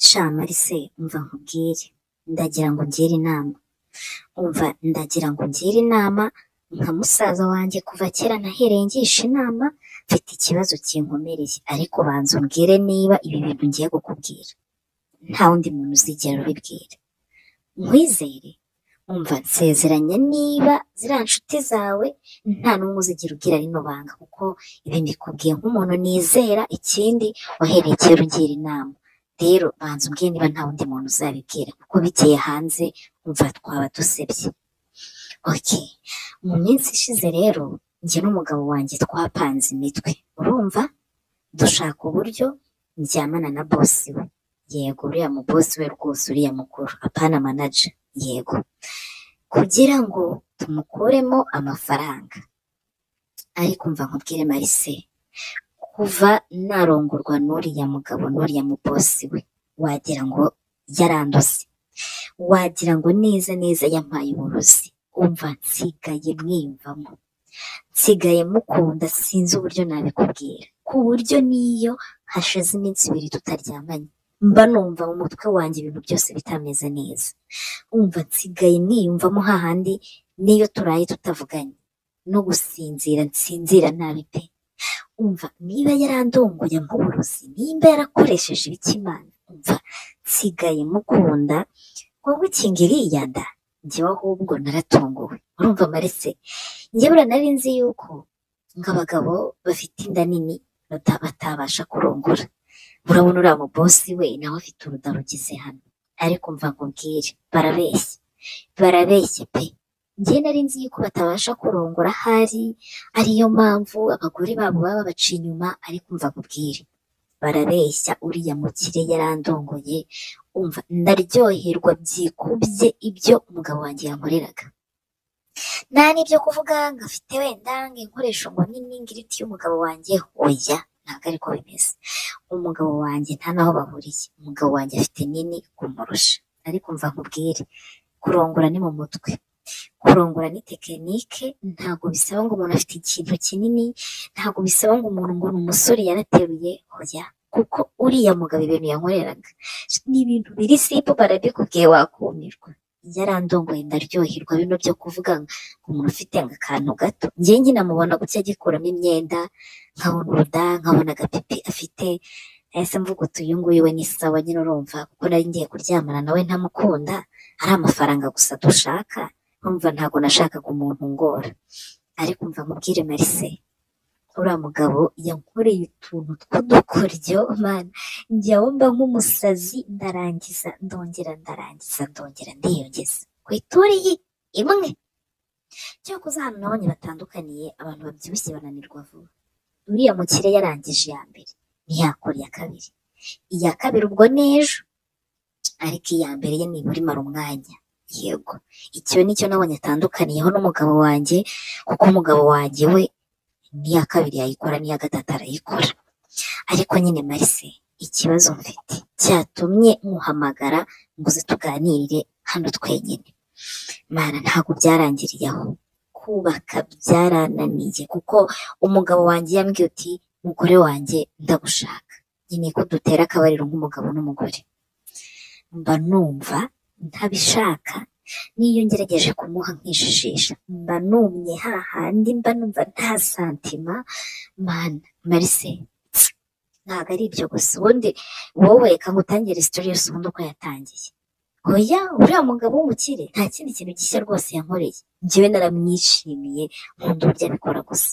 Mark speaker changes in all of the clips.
Speaker 1: sha marise umva nkubwire ndagira ngo ungire inama umva ndagira ngo ungire inama nka musaza wanjye kuva kera nahereye ngisha inama mfite ikibazo kinkomereye ariko banza umbwire niba ibi bintu ngiye kukubwira nta wundi muntu uzigera ubibwira nkwizere umva nsezeranya niba ziriya nshuti zawe nta n'umwe uzigira ugira rino banga kuko ibi mbikubwiye nk'umuntu nizera ikindi wahereye kera ungira inama rero banza umbwire niba nta wundi muntu uzabibwira kuko bikeye hanze umva twaba dusebye oke mu minsi ishize rero njye n'umugabo wanjye twapanze imitwe urumva dushaka uburyo njyamana na bosi we yego uriya mu bosi we rwose uriya mukuru apana manaja yego kugira ngo tumukuremo amafaranga ariko mva nkubwire marise kuva narongorwa n'uriya mugabo n'uriya mu bosi we wagira ngo yaranduze wagira ngo neza neza yampaye uburozi umva nsigaye mwiyumvamo nsigaye mukunda sinzi uburyo nabikubwira ku buryo n'iyo hashize iminsi ibiri tutaryamanye mba numva mu mutwe wanjye ibintu byose bitameze neza umva nsigaye mwiyumvamo hahandi n'iyo turaye tutavuganye no gusinzira nsinzira nabi pe umva niba yarandongoye nk'uburozi nimba yarakoresheje ibikimana umva nsigaye mukunda wowe ikinga iriyanda njyewe ahubwo naratunguwe urumva marese njye buriya nari nzi yuko ngo abagabo bafite inda nini bata- batabasha kurongora urabona uriya mubosi we nawe afite uruda rugize hano ariko mva nkubwire barabeshya barabeshya pe njye nari nzi yuko batabasha kurongora ahari ariyo mpamvu abagore babo baba babaca inyuma ariko mva nkubwire barabeshya uriya mukire yarandongoye umva ndaryoherwa byikubye ibyo umugabo wanjye yankoreraga nta n'ibyo kuvuga ngo afite wenda ngo inkoresho ngo nini ngiriti y'umugabo wanjye oya ntabwo ariko bimeze umugabo wanjye nta n'aho bahuriye umugabo wanjye afite nini kumurusha ariko mva nkubwire kurongora ni mu mutwe kurongora ni tekinike ntabwo bisaba ngo umuntu afite ikintu kinini ntabwo bisaba ngo umuntu ngo ni umusore yarateruye oya kuko uriya mugabo ibintu yankoreraga ni ibintu biri sipo barabikubwiye wakumirwa yarandongoye ndaryoherwa bino byo kuvuga ngo umuntu ufite ngo akantu gato njye nyine mubona gutya agikuramo imyenda nkabona uruda nkabona agapipi afite nahise mvuga uti uyu nguyu we ni sawa nyine urumva kuko nari ngiye kuryamana nawe ntamukunda ari amafaranga gusa dushaka urumva ntabwo nashakaga umuntu ngora ariko mva mubwire marise uriya mugabo yankoreye utuntu tw'udukoryo mana njyawe mba nk'umusazi ndarangiza ndongera ndarangiza ndongera ndiyongeza ku ituriyi imwe cyakoze ahantu nabonye batandukaniye abantu babyibushye bananirwa vuba uriya mukire yarangije iya mbere ntiyakora iya kabiri iya kabiri ubwo n'ejo ariko iya mbere ye nibura imara umwanya yego icyo nicyo nabonye atandukaniyeho n'umugabo wanjye kuko umugabo wanjye we n'iya kabiri yayikora n'iya gatatu arayikora ariko nyine marise ikibazo mfite cyatumye muhamagara ngo uze tuganirire hano twenyine mara ntabwo byarangiriye aho kubaka byarananiye kuko umugabo wanjye yambwiye uti mugore wanjye ndagushaka nkeneye ko dutera akabariro nk'umugabo n'umugore mba numva ntabishaka n'iyo ngerageje kumuha nkijijisha mba numye hahandi mba numva nta santima mana marise ntabwo ari ibyo gusa ubundi wowe reka ngutangire isitori yose ubundi uko yatangiye oya uriya mugabo w'umukire nta kindi kintu gishya rwose yankoreye njyewe naramwishimiye nkunda uburyo abikora gusa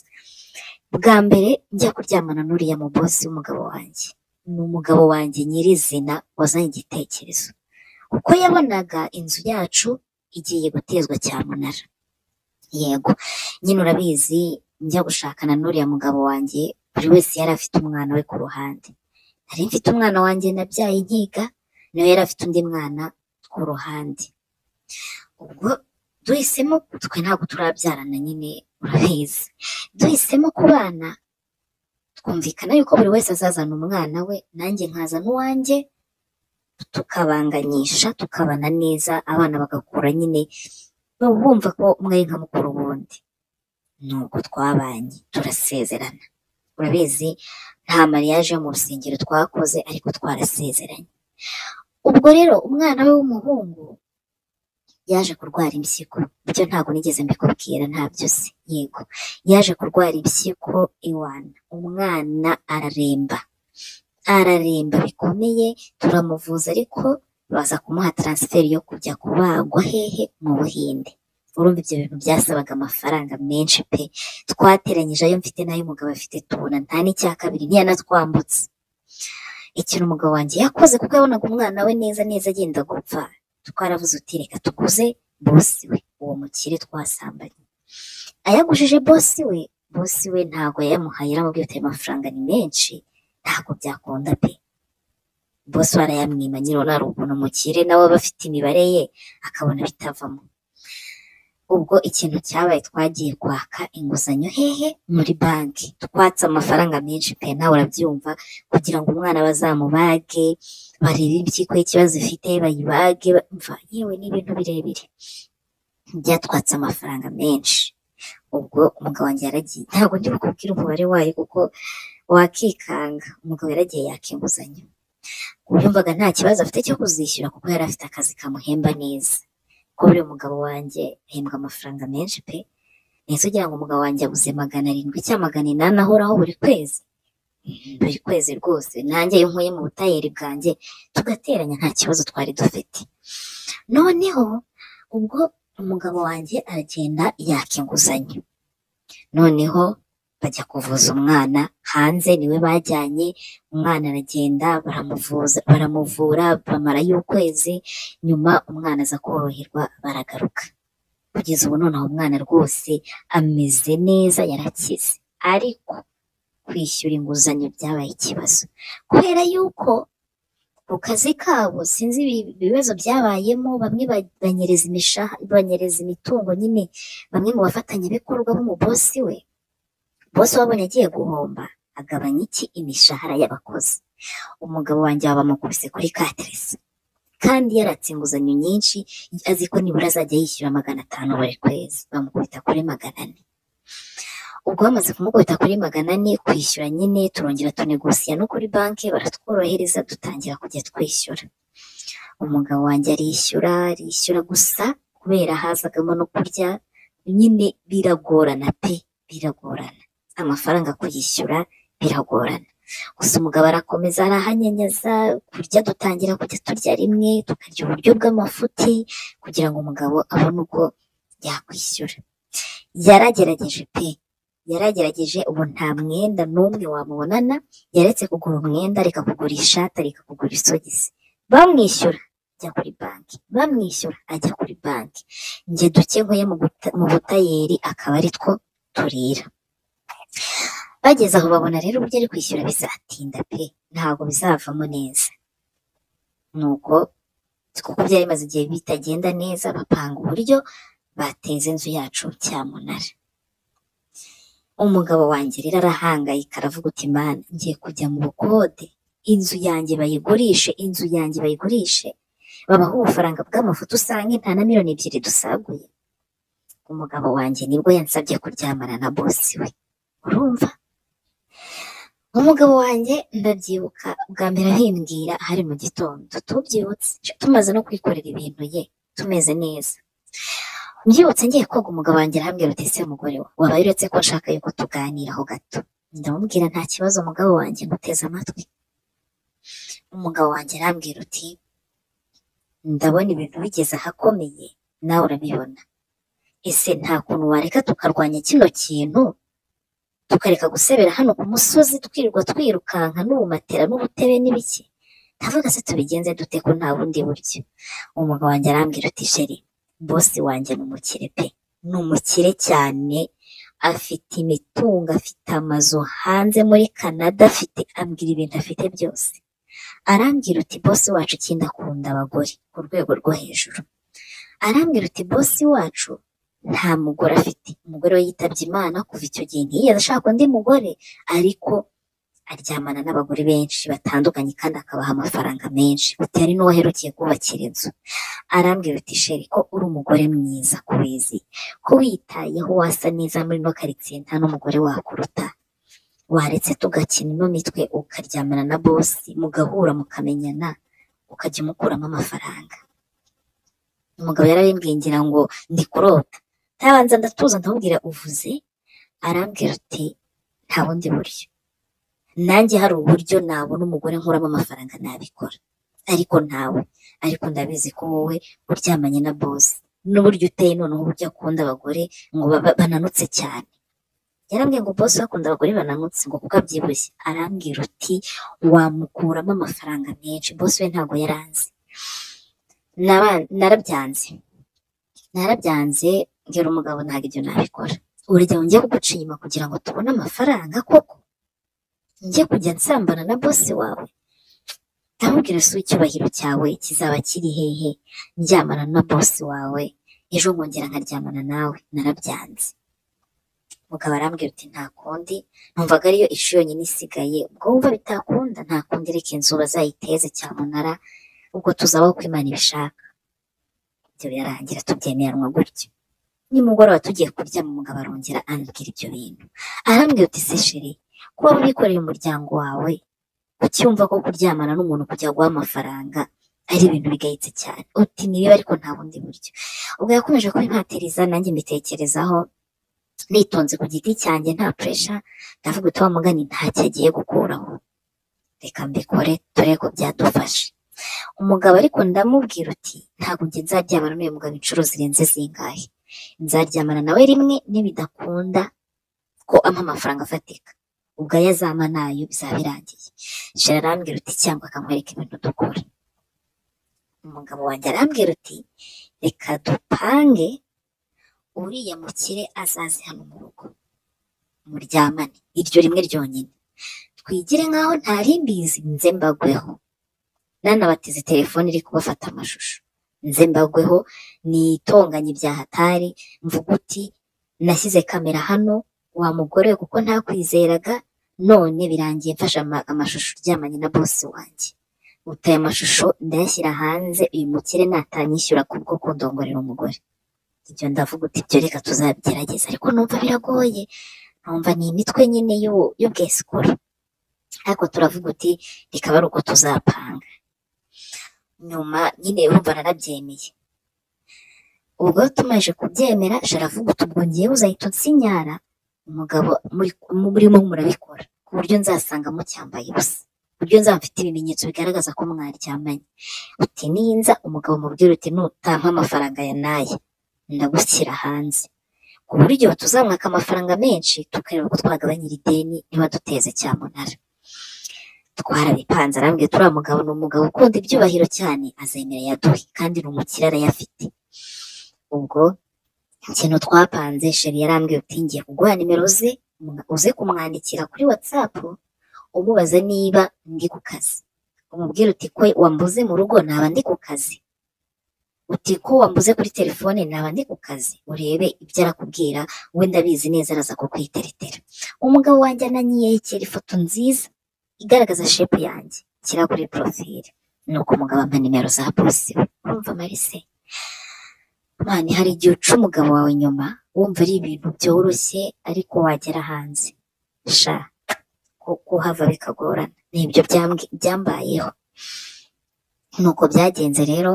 Speaker 1: bwa mbere njya kuryamana n'uriya mubosi w'umugabo wanjye ni umugabo wanjye nyirizina wazanye igitekerezo kuko yabonaga inzu yacu igiye gutezwa cyamunara yego nyine urabizi njya gushakana n'uriya mugabo wanjye buri wese yari afite umwana we ku ruhande nari mfite umwana wanjye nabyaye nkiga nawe yari afite undi mwana ku ruhande ubwo duhisemo twe ntabwo turabyarana nyine urabizi duhisemo kubana twumvikana yuko buri wese azazana umwana we nanjye nkazana uwanjye tukabanganyisha tukabana neza abana bagakura nyine bumva ko umwe ari nka mukuru wundi nuko twabanye turasezerana urabizi nta mariage yo mu rusengero twakoze ariko twarasezeranye ubwo rero umwana we w'umuhungu yaje kurwara impyiko ibyo ntabwo nigeze mbikubwira ntabyo se yego yaje kurwara impyiko iwana umwana araremba araremba bikomeye turamuvuza ariko baza kumuha taransiferi yo kujya kubagwa hehe mu buhinde urumva ibyo bintu byasabaga amafaranga menshi pe twateranyije ayo mfite n'ayo umugabo afite tubona nta n'icya kabiri ntiyanatwambutse ikintu umugabo wanjye yakoze kuko yabonaga umwana we neza neza agenda gupfa twaravuze uti reka tuguze bosi we uwo mukire twasambanye ayagujije bosi we bosi we ntabwo yayamuhaye aramubwira ati ayo mafaranga ni menshi ntabwo byakunda pe bosi we arayamwima nyirona hari ukuntu umukire nawe aba afite imibare ye akabona bitavamo ubwo ikintu cyabaye twagiye kwaka inguzanyo hehe muri banki twatse amafaranga menshi pe nawe urabyumva kugira ngo umwana bazamubage barebe impyiko y'ikibazo ifite bayibage umva yewe ni ibintu birebire byatwatse amafaranga menshi ubwo umugabo wanjye yaragiye ntabwo ndi bukubwire umubare wayo kuko wakikanga umugabo yaragiye yaka inguzanyo yumvaga nta kibazo afite cyo kuzishyura kuko yari afite akazi kamuhemba neza kuba uriya umugabo wanjye ahembwa amafaranga menshi pe ndetse ugira ngo umugabo wanjye abuze magana arindwi cyangwa magana inani ahoraho buri kwezi buri kwezi rwose nanjye iyo nkuye mu butayeri bwanjye tugateranya nta kibazo twari dufite noneho ubwo umugabo wanjye aragenda yaka inguzanyo noneho bajya kuvuza umwana hanze niwe bajyanye umwana aragenda baramuvuza baramuvura bamarayo ukwezi nyuma umwana aza koroherwa baragaruka kugeza ubu noneho umwana rwose ameze neza yarakize ariko kwishyura inguzanyo byabaye ikibazo kubera yuko ku kazi kabo sinzi ibi- ibibazo byabayemo bamwe ba- banyereza imishaha banyereza imitungo nyine bamwe mu bafatanyabikorwa b'umubosi we bose wabonye agiye guhomba agabanya iki imishahara y'abakozi umugabo wanjye baba bamukubise kuri kateresi kandi yaratse inguzanyo nyinshi azi ko nibura azajya yishyura magana atanu buri kwezi bamukubita kuri magana ane ubwo bamaze kumukubita kuri magana ane kwishyura nyine turongera tunegosiya no kuri banki baratworohereza dutangira kujya twishyura umugabo wanjye arishyura arishyura gusa kubera hazagamo no kurya nyine biragorana pe biragorana amafaranga kuyishyura biragorana gusa umugabo arakomeza arahanyanyaza kurya dutangira kujya turya rimwe tukarya uburyo bw'amafuti kugira ngo umugabo abone uko yakwishyura yaragerageje pe yaragerageje ubu nta mwenda n'umwe wamubonana yaretse kugura umwenda areka kugura ishati areka kugura isogisi bamwishyura ajya kuri banki bamwishyura ajya kuri banki njye duke nkuye mu guta- mu butayeri akaba ari two turira bageze aho babona rero uburyo ari kwishyura bizatinda pe ntabwo bizavamo neza nuko kuko byari bimaze igihe bitagenda neza bapanga uburyo bateza inzu yacu cyamunara umugabo wanjye rero arahangayika aravuga uti mana ngiye kujya mu bukode inzu yanjye bayigurishe inzu yanjye bayigurishe babaha ubufaranga bw'amafoto usanga nta na miliyoni ebyiri dusaguye umugabo wanjye nibwo yansabye kuryamana na bosi we urumva umugabo wanjye ndabyibuka bwa mbere ahimbwira hari mu gitondo tubyibutse tumaze no kwikorera ibintu ye tumeze neza mbyibutse ngiye koga umugabo wanjye arambwira uti ese mugore wa wabaye uretse ko nshaka yuko tuganiraho gato ndamubwira nta kibazo umugabo wanjye nguteze amatwi umugabo wanjye arambwira uti ndabona ibintu bigeze ahakomeye nawe urabibona ese nta kuntu wareka tukarwanya kino kintu tukareka gusebera hano ku musozi twirirwa twirukanka n'ubumatera n'ubutebe n'ibiki ndavuga se tubigenze dute ko nta bundi buryo umugabo wanjye arambwira uti sheri bosi wanjye ni umukire pe ni umukire cyane afite imitungo afite amazu hanze muri Canada afite ambwira ibintu afite byose arambwira uti bosi wacu ikindi akunda abagore ku rwego rwo hejuru arambwira uti bosi wacu nta mugore afite umugore we yitabye imana kuva icyo gihe ntiyigeze ashaka undi mugore ariko aryamana n'abagore benshi batandukanye kandi akabaha amafaranga menshi uti hari n'uwo aherukeye kubakira inzu arambwira uti sheri ko uri umugore mwiza ko wizi ko witayeho wasa neza muri ino karitsiye nta n'umugore wakuruta waretse tugakina ino mitwe ukaryamana na bosi mugahura mukamenyana ukajya umukuramo amafaranga umugabo yarabimbwiye ngira ngo ndi kurota ntabanza ndatuza ntamubwira uvuze arambwira ati nta bundi buryo nanjye hari uburyo nabona umugore nkuramo amafaranga nabikora ariko ntawe ariko ndabizi ko wowe uryamanye na bosi n'uburyo uteye noneho uburyo akunda abagore ngo baba- bananutse cyane yarambwiye ngo bosi we akunda abagore bananutse ngo kuko abyibushye arambwira uti wamukuramo amafaranga menshi bosi we ntabwo yaranze Naba- narabyanze narabyanze mbwira umugabo ntabwo ibyo nabikora urugero njye kuguca inyuma kugira ngo tubone amafaranga koko njye kujya nsambana na bosi wawe ndamubwira si icyubahiro cyawe kizaba kiri hehe ndyamana na bosi wawe ejo nkongera nkaryamana nawe narabyanze umugabo arambwira uti nta kundi numvaga ariyo ishu yonyine isigaye ubwo wumva bitakunda nta kundi reka inzu bazayiteze cyamunara ubwo tuzabaho uko imana ibishaka ibyo birarangira tubyemeranwa gutyo nimugoroba tugiye kuryama umugabo arongera anabwira ibyo bintu arambwira uti se sheri kuba wikoreye umuryango wawe ucyumva ko kuryamana n'umuntu kujya guha amafaranga ari ibintu bigayitse cyane uti ni bibi ariko nta bundi buryo ubwo yakomeje kubimpatiriza nanjye mbitekerezaho nitonze ku giti cyanjye nta puresha ndavuga uti wa mugani ntacyo agiye gukuraho reka mbikore turebe ko byadufasha umugabo ariko ndamubwira uti ntabwo njye nzaryamana n'uyu mugabo inshuro zirenze zingahe nzaryamana nawe rimwe nibidakunda ko ampa amafaranga afatika ubwo ayo azampa nayo bizaba birangiye shira arambwira uti cyangwa akankwereka ibintu dukora umugabo wanjye arambwira uti reka dupange uriya mukire azaze hano mu rugo muryamane iryo rimwe ryonyine twigire nk'aho ntari mbizi nze mbagweho nanabatize telefone iri kubafata amashusho nze mbagweho nitonganye bya hatari mvuga uti nashyize kamera hano wa mugore we kuko ntakwizeraga none birangiye mfashe ama- amashusho uryamanye na bosi wanjye utaye amashusho ndayashyira hanze uyu mukire natanyishyura kubwo kundongorera umugore ibyo ndavuga uti ibyo reka tuzabigerageza ariko numva biragoye numva ni imitwe nyine y'u- y'ubwesikuru ariko turavuga uti reka ari uko tuzapanga nyuma nyine urumva narabyemeye ubwo tumaze kubyemera sharavuga uti ubwo ngewe uzahita unsinyara umugabo muri- mu- murimo murabikora ku buryo nzasanga mucyambaye ubusa ku buryo nzaba mfite ibimenyetso bigaragaza ko mwaryamanye uti ninza umugabo mubwira uti nutampa amafaranga ya naye ndagushyira hanze ku buryo tuzamwaka amafaranga menshi tukareba uko twagabanyira ideni niba duteze cyamunara twarabipanze arambwiye turiya mugabo ni umugabo ukunda ibyubahiro cyane azemera yaduhe kandi ni umukire arayafite ubwo ikintu twapanze sheri yarambwiye uti ngiye kuguha nimero ze mu- uze kumwandikira kuri watsapu umubaza niba ndi ku kazi umubwire uti ko wambuze mu rugo naba ndi ku kazi uti ko wambuze kuri telefone naba ndi ku kazi urebe ibyo arakubwira we ndabizi neza araza kukwiteretera umugabo wanjye ananyiyekera ifoto nziza igaragaza shepu yanjye shyira kuri porofile nuko umugabo ampa nimero za bosi we urumva marise mani hari igihe uca umugabo wawe inyuma wumva ari ibintu byoroshye ariko wagera hanze sha ku- kuhava bikagorana nibyo byambwi- byambayeho nuko byagenze rero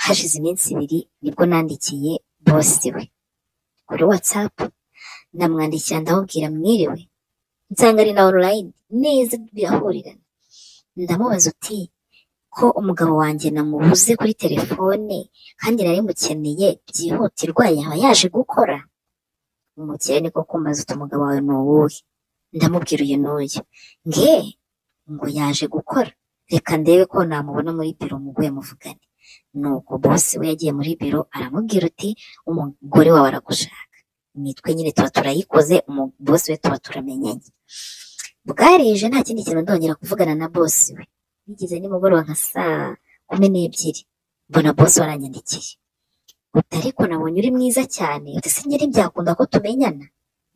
Speaker 1: hashize iminsi ibiri nibwo nandikiye bosi we kuri watsapu ndamwandikira ndamubwira mwiriwe nsanga ari na online neza birahurirana ndamubaza uti ko umugabo wanjye namubuze kuri telefone kandi nari mukeneye byihutirwa yaba yaje gukora umukire niko kumbaza uti umugabo wawe ni uwuhe ndamubwira uyu n'uyu nge ngo yaje gukora reka ndebe ko namubona muri biro muguye muvugane nuko bosi we yagiye muri biro aramubwira uti umugore wawe aragushaka imitwe nyine tuba turayikoze umu- bosi we tuba turamenyanye bwarije nta kindi kintu ndongera kuvugana na bosi we bigeze nimugoroba nka saa kumi n'ebyiri mbona bosi we aranyandikiye uti ariko nabonye uri mwiza cyane uti se nyiri byakunda ko tumenyana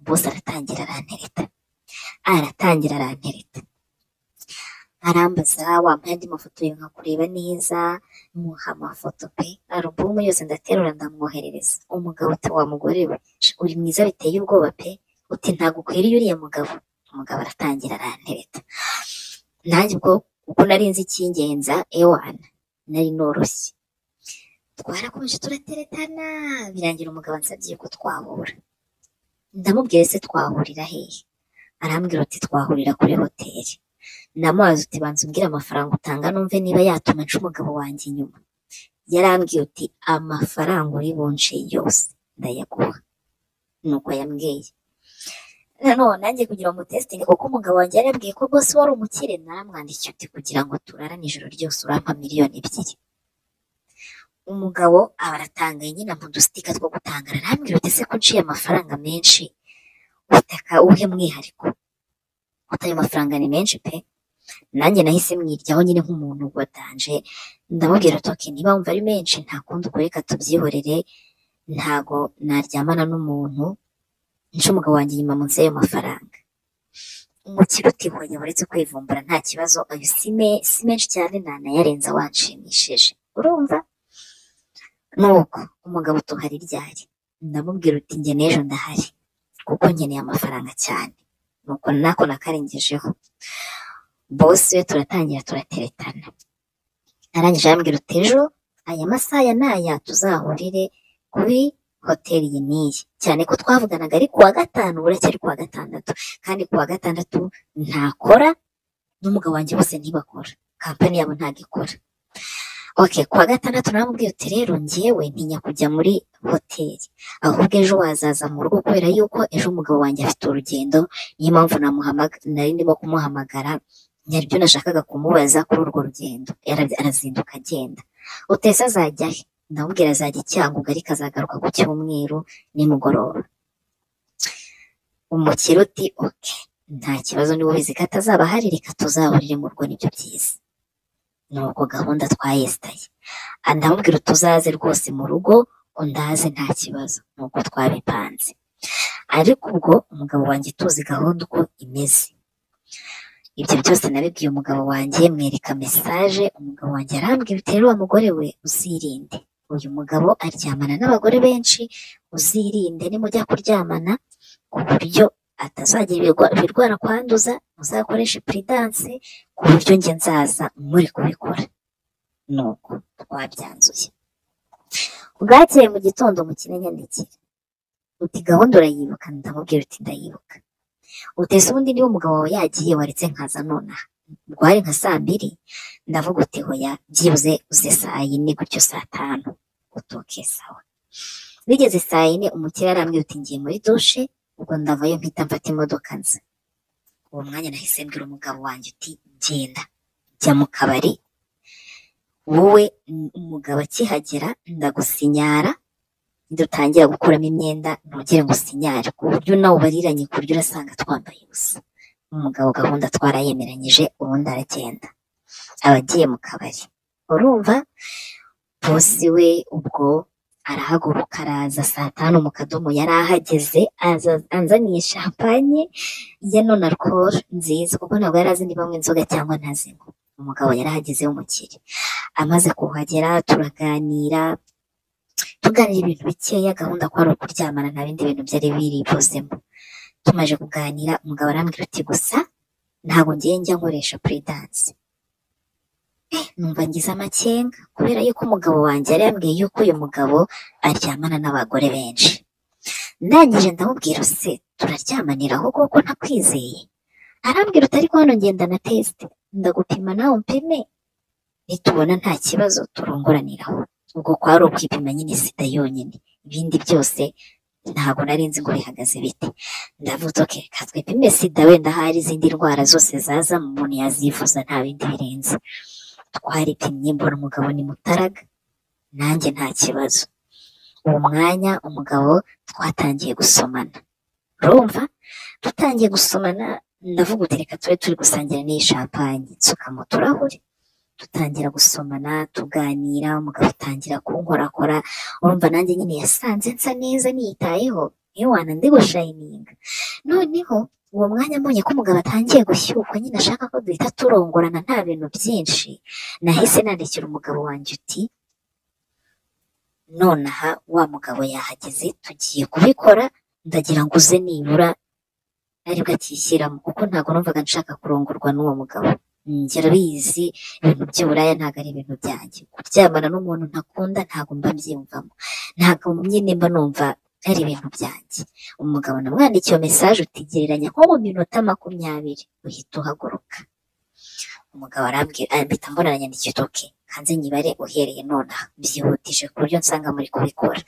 Speaker 1: bosi aratangira arantereta aratangira arantereta arambaza wampaye andi mafoto nka kureba neza muha amafoto pe alubumu yose ndaterura ndamwoherereza umugabo uti wa mugore we uri mwiza biteye ubwoba pe uti ntabwo ukwiriye uriya mugabo umugabo aratangira arantereta nanjye ubwo uko nari nzi icyingenza ewana nari noroshye twarakomeje turateretana birangira umugabo ansabye ko twahura ndamubwira ese twahurira hehe arambwira ati twahurira kuri hoteli ndamubaza uti banza umbwire amafaranga utanga numve niba yatuma nca umugabo wanjye inyuma yarambwiye uti amafaranga uri bunce yose ndayaguha nuko yambwiye nanone nanjye kugira ngo testinge kuko umugabo wanjye yarambwiye ko rwose wari umukire naramwandikiye uti kugira ngo turarane ijoro ryose urampa miliyoni ebyiri umugabo aba aratangaye nyine mu dusitika two gutangara arambwira uti ese ko uciye amafaranga menshi ubutaka uhe mwihariko uti ayo mafaranga ni menshi pe nanjye nahise mwiryaho nyine nk'umuntu watanje ndamubwira uti okay niba wumva ari menshi nta kundi uko reka tubyihorere ntago naryamana n'umuntu nca umugabo wanjye inyuma munsi y'ayo mafaranga umukire utihoye uretse kwivumbura nta kibazo ayo si me- si menshi cyane ntanayarenza wanshimishije urumva nuko umugabo tuhari ryari ndamubwira uti njye n'ejo ndahari kuko nkeneye amafaranga cyane nuko nako nakarengejeho bosi we turatangira turateretana arangije arambwira uti ejo aya masaha ya n'aya tuzahurire kuri hoteli iyi n'iyi cyane ko twavuganaga ari kuwa gatanu buracyari kuwa gatandatu kandi kuwa gatandatu ntakora n'umugabo wanjye bose ntibakora kampani yabo ntabwo ikora okay kuwa gatandatu namubwiye uti rero njyewe ntinya kujya muri hoteli ahubwo ejo wazaza mu rugo kubera yuko ejo umugabo wanjye afite urugendo niyo mpamvu namuhamaga- nari ndimo kumuhamagara nyaryo nashakaga kumubaza kuri urwo rugendo Yara- arazinduka agenda utese azajya he ndamubwira azajya icyanguga ariko azagaruka ku cyumweru nimugoroba umukiro uti oke nta kibazo niba ubizi ko atazaba ahari reka tuzahurire mu rugo nibyo byiza nuko gahunda twayesitaye Ah, ndamubwira uti uzaze rwose mu rugo undaze nta kibazo nuko twabipanze ariko ubwo umugabo wanjye tuzi gahunda uko imeze ibyo byose nabibwiye umugabo wanjye mwereka mesaje umugabo wanjye arambwira uti rero wa mugore we uzirinde uyu mugabo aryamana n'abagore benshi uzirinde nimujya kuryamana ku buryo atazagira ibirwa- ibirwara kwanduza muzakoreshe puridanse ku buryo njye nzaza muri kubikora nuko twabyanzuye bwakeye mu gitondo mukine nyandikira uti gahunda urayibuka ndamubwira uti ndayibuka utese ubundi niba umugabo wawe yagiye waretse nkaza nonaha bwari nka saa mbiri ndavuga uti hoya byibuze uze saa yine gutyo saa tanu utoke sawa bigeze saa yine umukire arambwira uti ngiye muri dushe ubwo ndavayo mpita mfata imodoka nza uwo mwanya nahise mbwira umugabo wanjye uti genda jya mu kabari wowe n- umugabo akihagera ndagusinyara dutangira gukuramo imyenda ntugire ngo usinyare ku buryo nawe ubariranye ku buryo urasanga twambaye ubusa umugabo gahunda twarayemeranyije ubundi aragenda aba agiye mu kabari urumva bosi we ubwo arahaguruka araza saa tanu mu kadomo yari ahageze aza anzaniye shampanye ya none alcohol nziza kuko ntabwo yari azi niba anywa inzoga cyangwa ntazinywa umugabo yari ahageze w'umukire amaze kuhagera turaganira tuganira ibintu bikeya gahunda ko ari ukuryamana nta bindi bintu byari biri buzemo tumaje kuganira umugabo arambwira uti gusa ntabwo ngiye njya nkoresha puridanse eh numva ngize amakenga kubera yuko umugabo wanjye yari yambwiye yuko uyu mugabo aryamana n'abagore benshi ndangije ndamubwira use turaryamanaho kuko ntakwizeye arambwira uti ariko hano ngenda na tesite ndagupima nawe umpime nitubona nta kibazo turongoraniraho ubwo kwari ukwipima nyine sida yonyine ibindi byose ntabwo nari nzi ngo bihagaze bite ndavuze oke katwipime sida wenda hari izindi ndwara zose zaza umuntu yazivuza nta bindi birenze twaripimye mbona umugabo ni mutaraga nanjye nta kibazo uwo mwanya umugabo twatangiye gusomana urumva dutangiye gusomana ndavuga uti reka tube turi gusangira n'iyi shampanye nsuka mu turahure dutangira gusomana tuganira umugabo atangira kunkorakora urumva nanjye nyine yasanze nsa neza niyitayeho ewana ndi gushayininga noneho uwo mwanya mbonye ko umugabo atangiye gushyukwa nyine ashaka ko duhita turongorana nta bintu byinshi nahise nandikira umugabo wanjye uti nonaha wa mugabo yahageze tugiye kubikora ndagira ngo uze nibura aribwo akishyiramo kuko ntabwo numvaga nshaka kurongorwa n'uwo mugabo njye urabizi ibintu by'uburaya ntabwo ari ibintu byanjye kuryamana n'umuntu ntakunda ntabwo mba mbyiyumvamo ntabwo nyine mba numva ari ibintu byanjye umugabo namwandikiye iyo mesaje utigereranya nko mu minota makumyabiri uhita uhaguruka umugabo arambwira ahita mbona aranyandikiye uti oke hanze nyibare uhereye nonaha byihutije ku buryo nsanga muri kubikora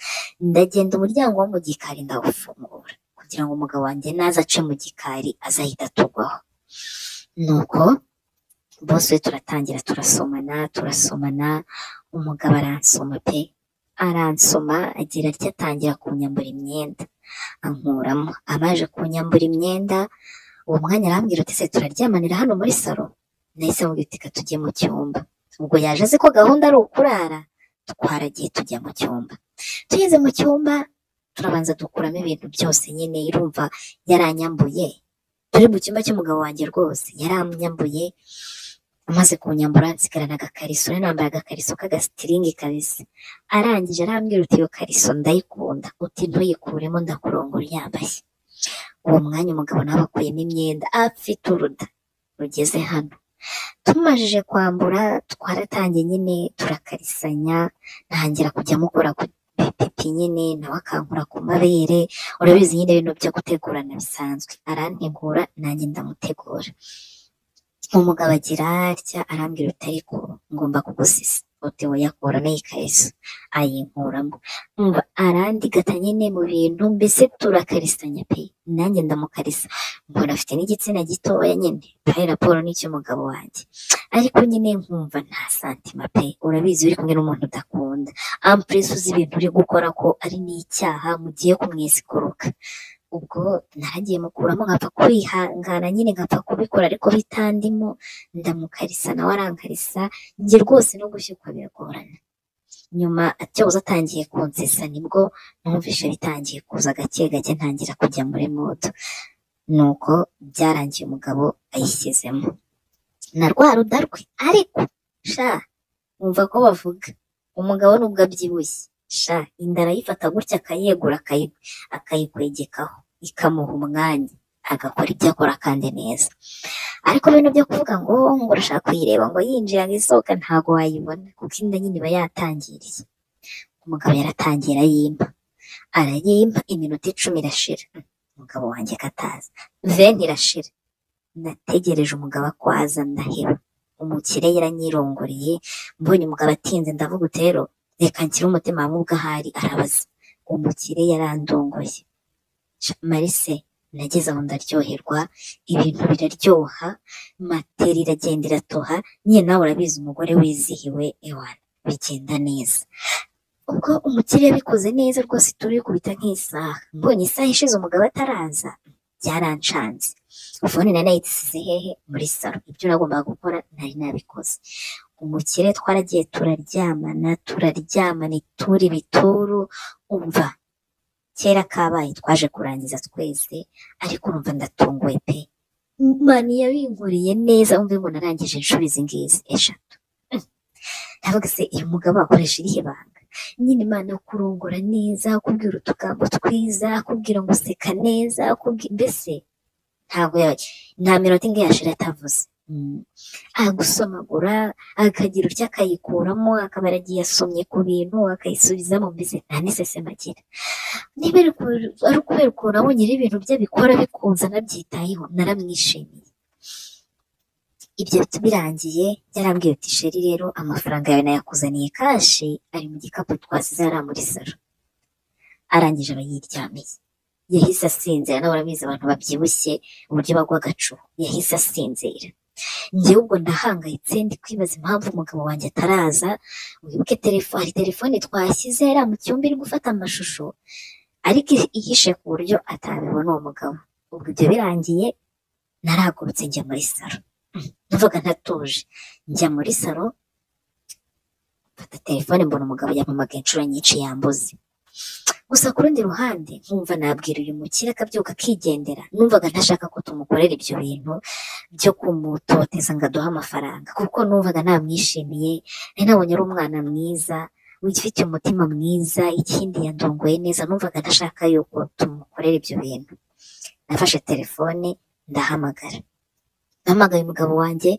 Speaker 1: ndagenda umuryango wo mu gikari ndawufungura kugira ngo umugabo wanjye naza ace mu gikari azahita atugwaho nuko bose we turatangira turasomana turasomana umugabo aransoma pe aransoma agira atya atangira kunyambura imyenda ankuramo abaje kunyambura imyenda uwo mwanya arambwira ati se turaryamanira hano muri salo nahise amubwira uti reka tujye mu cyumba ubwo yaje azi ko gahunda ari ukurara twaragiye tujya mu cyumba tugeze mu cyumba turabanza dukuramo ibintu byose nyine irumva yaranyambuye turi mu cyumba cy'umugabo wanjye rwose yaranyambuye amaze kunyambura nsigarana agakariso nari nambaye agakariso k'agasitiringi kabisa arangije arambwira uti iyo kariso ndayikunda uti ntuyikuremo ndakurongora uyambaye uwo mwanya umugabo nawe akuyemo imyenda afite uruda rugeze hano tumajije kwambura twaratangiye nyine turakarisanya ntangira kujya mukora ku bipipi nyine nawe akankura ku mabere urabizi nyine ibintu byo gutegurana bisanzwe arantegura nanjye ndamutegura umugabo agira atya arambwira uti ariko ngomba kugusisa uti wowe yakuramo iyi kariso ayinkuramo umva arandigata nyine mu bintu mbese turakarisanya pe nanjye ndamukarisa mbona afite n'igitsina gitoya nyine hari raporo n'icy'umugabo wanjye ariko nyine nkumva nta santima pe urabizi uri kumwe n'umuntu udakunda ampuresi uzi ibintu uri gukora ko ari n'icyaha mugiye kumwiziguruka ubwo naragiye mukuramo nkapfa kwihangana nyine nkapfa kubikora ariko bitandimo ndamukarisa nawe arankarisa njye rwose no gushyukwa biragorana nyuma atyoza atangiye kunsesa nibwo numvishe bitangiye kuza gake gake ntangira kujya muri moto nuko byarangiye umugabo ayishyizemo na rwa ruda rwe ariko sha wumva ko bavuga umugabo nubwo abyibushye sha inda arayifata gutya akayegura akayi- akayikwegekaho ikamuha umwanya agakora ibyo akora kandi neza ariko bino byo kuvuga ngo ngo urashaka kuyireba ngo yinjira ngo isohoka ntabwo wayibona kuko inda nyine iba yatangiriye umugabo yaratangira yimpa arayimpa iminota icumi irashira umugabo wanjye kataza veni irashira nategereje umugabo akwaza ndaheba umukire yaranyirongoreye mbonye umugabo atinze ndavuga utero reka nshyire umutima hamwe ubwo ahari arabaza umukire yarandongoye Sha, marise nageze aho ndaryoherwa ibintu biraryoha materi iragenda iratoha nyine nawe urabizi umugore wizihiwe ewana bigenda neza ubwo umukire yabikoze neza rwose turikubita nk'isaha mbonye isaha ishize umugabo ataraza byarancanze fone nari nayisize hehe muri salo ibyo nagombaga gukora nari nabikoze umukire twaragiye turaryamana turaryamana ituri bituru umva kera kabaye twaje kurangiza twese ariko urumva ndatunguwe pe mani yabinkoreye neza umve ngo narangije inshuro izi ngizi eshatu Mm. ndavuga se uyu mugabo akoresha irihe banga nyine imana yo kurongora neza akubwira utugambo twiza akubwira ngo useka neza akubwira mbese ntabwo ya- nta minota ingahe yashira atavuze Mm. agusomagura akagira utya akayikuramo akaba yaragiye asomye ku bintu akayisubizamo mbese nta n'iseseme agira niba ari ku- ari ukubera ukuntu abonye ibintu bye bikora bikunze anabyitayeho naramwishimiye ibyo biti birangiye yarambwiye uti sheri rero amafaranga yawe nayakuzaniye kashi ari mu gikapu twasize hariya muri salo arangije aba yiryamiye yahise asinzira nawe urabizi abantu babyibushye uburyo bagwa agacuho yahise asinzira njyewe ubwo ndahangayitse ndi kwibaza impamvu umugabo wanjye ataraza wibuke telefone hari telefone twashyize hariya mu cyumba iri gufata amashusho ariko ihishe ku buryo atabibona uwo mugabo ubwo ibyo birangiye narahagurutse njya muri salo ndavuga ntatuje njya muri salo mfata telefone mbona umugabo yampamaga inshuro nyinshi yambuze gusa ku rundi ruhande nkumva nabwira uyu mukire akabyuka akigendera numvaga ntashaka ko tumukorera ibyo bintu byo kumutoteza ngo aduhe amafaranga kuko numvaga namwishimiye nari nabonye ari umwana mwiza ufite umutima mwiza ikindi yandongoye neza numvaga ntashaka yuko tumukorera ibyo bintu nafashe telefone ndahamagara Nahamagaye umugabo wanjye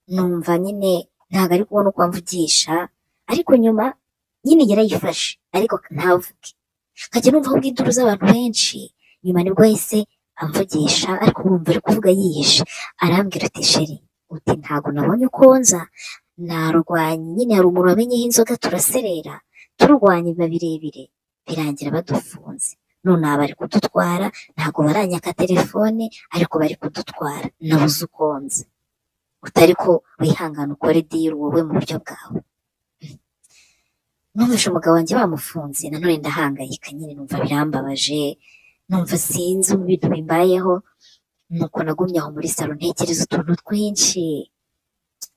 Speaker 1: numva nyine ntabwo ari kubona uko amvugisha ariko nyuma nyine yarayifashe ariko ntavuge nkajya numva ahubwo induru z'abantu benshi nyuma nibwo yahise amvugisha ariko urumva ari kuvuga yihishe arambwira ati sheri uti ntabwo nabonye uko nza narwanye nyine hari umuntu wamenyeho inzoga turaserera turwanya biba birebire birangira badufunze nonaha bari kudutwara ntabwo baranyaka telefone ariko bari kudutwara nabuze uko nza utari ko wihangana ukore diri wowe mu buryo bwawe numvise umugabo wanjye bamufunze nanone ndahangayika nyine numva birambabaje numva sinzi ibintu bimbayeho nuko nagumye aho muri salo ntekereza utuntu twinshi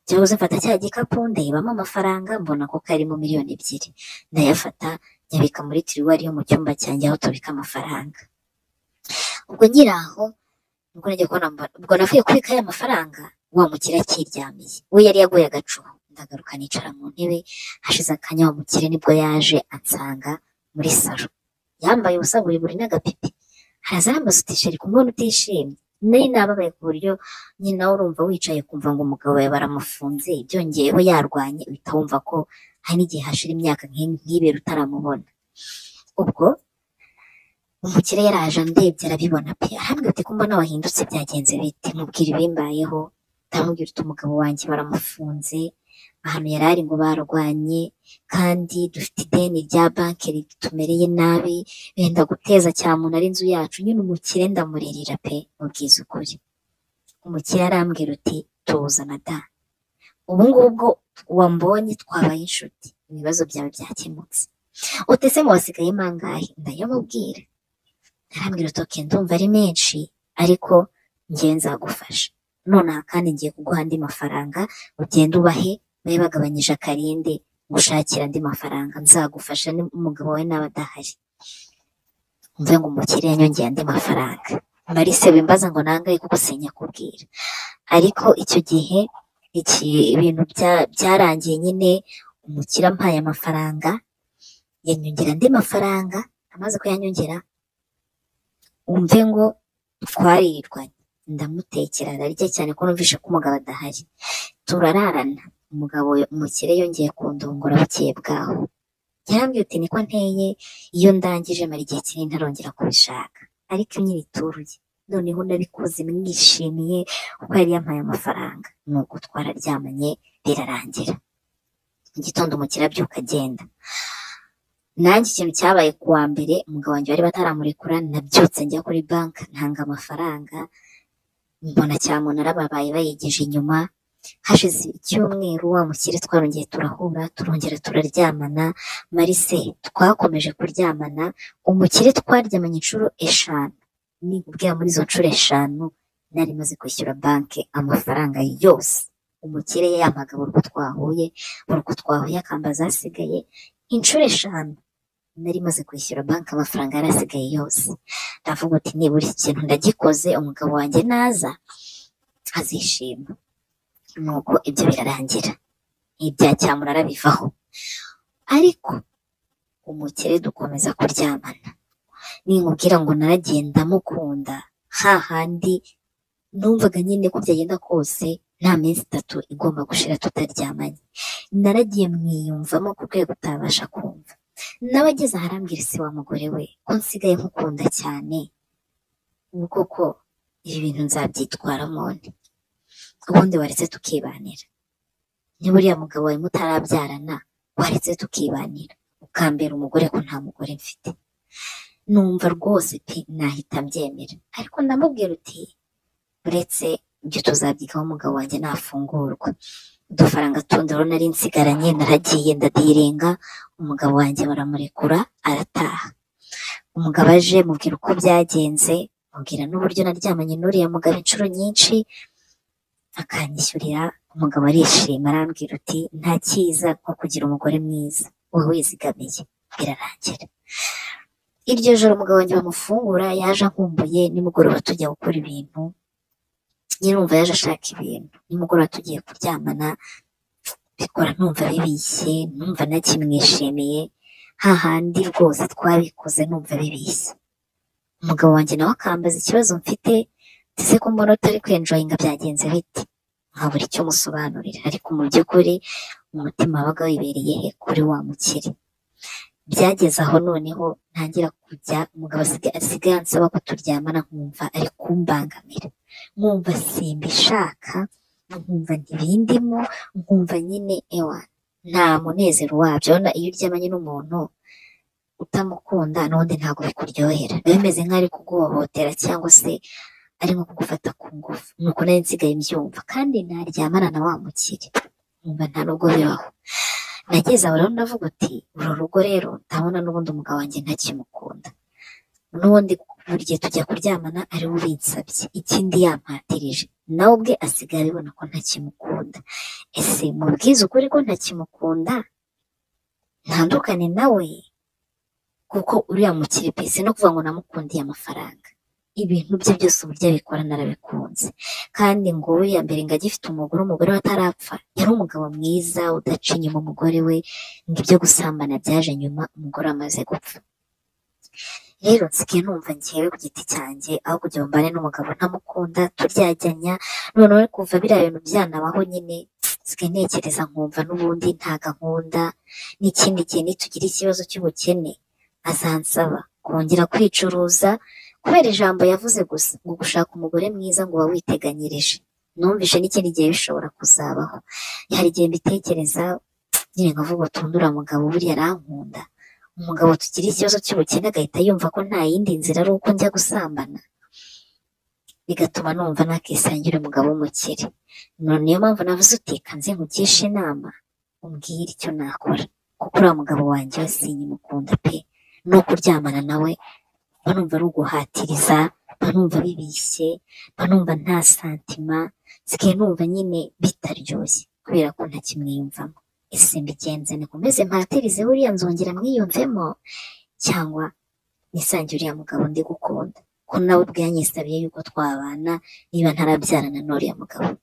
Speaker 1: byabuze mfata cya gikapu ndayibamo amafaranga mbona ko karimo miliyoni ebyiri ndayafata nyabika muri tiriwari yo mu cyumba cyanjye aho tubika amafaranga ubwo nkiri aho ubwo najya kubona mba- ubwo navuye kubika ya mafaranga wa mukire akiryamiye we yari yaguye agacuho ndagaruka nicara mu ntebe hashize akanya wa mukire nibwo yaje ansanga muri salo yambaye ubusa buri buri n'agapipi haraza yambaza uti sheri kumubona utishimye nari nababaye ku buryo nyine nawe urumva wicaye kumva ngo umugabo yawe baramufunze byongeyeho yarwanye uhita wumva ko hari n'igihe hashira imyaka nk'i- nk'ibiri utaramubona ubwo umukire yaraje andebye arabibona pe arambwira ati ko mbona wahindutse byagenze bite mubwira ibimbayeho ndamubwira uti umugabo wanjye baramufunze ahantu yari ari ngo barwanye kandi dufite ideni rya banki ritumereye nabi benda guteza cyamunara ari inzu yacu nyine umukire ndamuririra pe mubwiza ukuri umukire arambwira uti tuzana da ubu ngubu bwo wambonye twabaye inshuti ibibazo byawe byakemutse utese mu wasigayemo angahe ndayamubwira arambwira uti oke ndumva ari menshi ariko njye nzagufasha nonaha kandi ngiye kuguha andi mafaranga ugende ubahe babe bagabanyije akarinde ngushakire andi mafaranga nzagufasha n'umugabo wawe n'aba adahari mvuye ngo umukire yanyongeye andi mafaranga marise wimbaza ngo nangahe kuko sinyakubwira ariko icyo gihe iki ibintu bya- byarangiye nyine umukire ampaye amafaranga yanyongera andi mafaranga amaze kuyanyongera umve ngo twaririrwanye ndamutekera ararya cyane ko numvishe ko umugabo adahari turararana umugabo umukire yongeye kundungura bukeye bwaho yarambwiye uti niko nteye iyo ndangije mara igihe kinini ntarongera kubishaka ariko nyirituruye noneho nabikoze mwishimiye kuko yari yampaye amafaranga ni uko twararyamanye birarangira mu gitondo umukire abyuka agenda nanjye ikintu cyabaye ku wa mbere umugabo wanjye bari bataramurekura nabyutse njya kuri banki ntanga amafaranga mbona cyamunara babaye bayigeje inyuma hashize icyumweru wa mukire twarongeye turahura turongera turaryamana marise twakomeje kuryamana umukire twaryamanye inshuro eshanu nikubwira muri izo nshuro eshanu nari maze kwishyura banki amafaranga yose umukire yampaga buri uko twahuye buri uko twahuye akambaza asigaye inshuro eshanu nari maze kwishyura banki amafaranga yari asigaye yose ndavuga uti nibura iki kintu ndagikoze umugabo wanjye naza azishima nuko ibyo birarangira ibya cyamunara bivaho ariko umukire dukomeza kuryamana ninkubwira ngo naragenda mukunda hahandi numvaga nyine ko byagenda kose nta minsi itatu igomba gushira tutaryamanye naragiye mwiyumvamo ku rwego utabasha kumva nawe ageze aharambwira isi wa mugore we ko nsigaye nkukunda cyane ubu koko ibi bintu nzabyitwaramo nte ubundi waretse tukibanira niba uriya mugabo wawe mutarabyarana waretse tukibanira ukambera umugore ko nta mugore mfite numva rwose pe nahita mbyemera ariko ndamubwira uti uretse ibyo tuzabyigaho umugabo wanjye nafungurwa udufaranga tundi urabona ari nsigaranye naragiye ndadirenga umugabo wanjye baramurekura arataha umugabo aje mubwira uko byagenze mubwira n'uburyo naryamanye n'uriya mugabo inshuro nyinshi akanyishyurira umugabo arishima arambwira uti nta cyiza nko kugira umugore mwiza wowe wizigamiye birarangira iryo joro umugabo wanjye bamufungura yaje ankumbuye nimugoroba tujya gukora ibintu nyine numva yaje ashaka ibintu nimugoroba tugiye kuryamana bikora numva bibishye numva nakimwishimiye hahandi rwose twabikoze numva bibishye umugabo wanjye nawe akambaza ikibazo mfite ese ko mbona utari kwenjoyinga byagenze bite nkabura icyo musobanurira ariko mu by'ukuri umutima wabaga wibereye he kuri wa mukire byageze aho noneho ntangira kujya umugabo asiga- asigaye ansaba ko turyamana nkumva ari kumbangamira nkumva simbishaka nkumva ntibindimo nkumva nyine ewa nta munezero wabyo urabona iyo uryamanye n'umuntu utamukunda n'ubundi ntabwo bikuryohera biba bimeze nk'aho ari kuguhohotera cyangwa se ari nko kugufata ku ngufu nuko nari nsigaye mbyumva kandi naryamana na wa mukire nkumva nta nubwo bibaho nageze aho rero ndavuga uti uru rugo rero ndabona n'ubundi umugabo wanjye ntakimukunda n'ubundi buri gihe tujya kuryamana ari we ubinsabye ikindi yampatirije nawe ubwe asigaye abibona ko ntakimukunda ese mubwize ukuri ko ntakimukunda ntandukane nawe kuko uriya mukire pe si no kuvuga ngo namukundiye amafaranga ibintu bye byose uburyo abikora narabikunze kandi ngo we ya mbere ngo agifite umugore umugore we atarapfa yari umugabo mwiza udaca inyuma umugore we ngo ibyo gusambana byaje nyuma umugore amaze gupfa rero nsigaye numva ngewe ku giti cyanjye aho kugira ngo mbane n'umugabo ntamukunda turyajyanya noneho kuva biriya bintu byanabaho nyine nsigaye ntekereza nkumva n'ubundi nta gahunda n'ikindi gihe nitugira ikibazo cy'ubukene azansaba kongera kwicuruza kubera ijambo yavuze gusa ngo gushaka umugore mwiza ngo uba witeganyirije numvishe n'ikindi gihe bishobora kuzabaho hari igihe mbitekereza nyine nkavuga uti undura mugabo buriya arankunda umugabo tugira ikibazo cy'ubukene agahita yumva ko nta yindi nzira ari uko njya gusambana bigatuma numva nakisangira umugabo w'umukire none niyo mpamvu navuze uti kanze nkugishe inama umbwire icyo nakora kuko uriya mugabo wanjye we sinkimukunda pe no kuryamana nawe mba numva ari uguhatiriza mba numva bibishye mba numva nta santima nsigaye numva nyine bitaryoshye kubera ko ntakimwiyumvamo ese mbigenze nikomeze mpatirize buriya nzongera mwiyumvemo cyangwa nisange uriya mugabo ndi gukunda ko nawe ubwe yanyisabiye yuko twabana niba ntarabyarana n'uriya mugabo